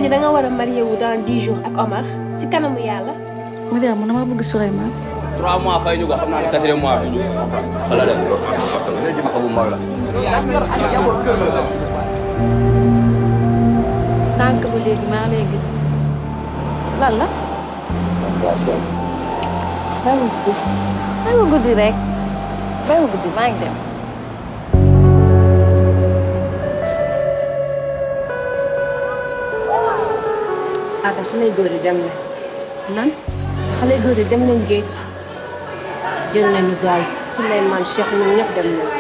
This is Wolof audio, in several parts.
ñi da nga war a marié wu dans dix jours ak Omar ci kanamu yàlla. Mariam man dama bëgg Souleymane. trois mois fay ñu ko xam naa ne quatrième mois fay ñu ko. wala de. léegi ma ko bu mag la. sànq ba léegi maa lay gis lan la. bàyyi ma guddi bàyyi ma guddi rek bàyyi ma guddi maa ngi dem. Ada xale góor yi dem na. lan. xale góor yi dem nañ géej. jël nañu gaal Souleymane Cheikh ñun ñëpp dem nañ.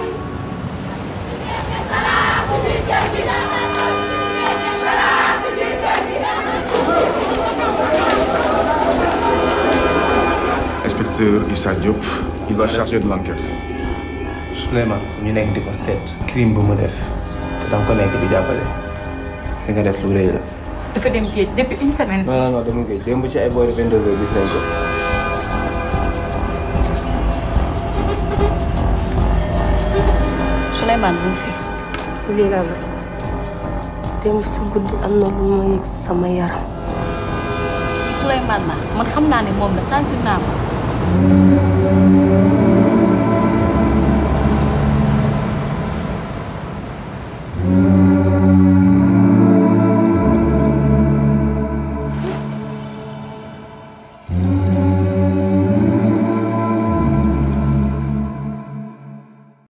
Inspecteur Issa Diop, il va charger de l'enquête. Souleymane ñu nekk di ko seet crime bu mu def te danga ko nekk di jàppale li nga def lu rëy la. dafa dem géej depuis une semaine. non non non demul géej démb ci ay boori 22 heures gis nañ ko. Souleymane bu fi. lii la la démb si guddi am na lu ma yëg sama yaram. Souleymane la man xam naa ne moom la sentir naa ko.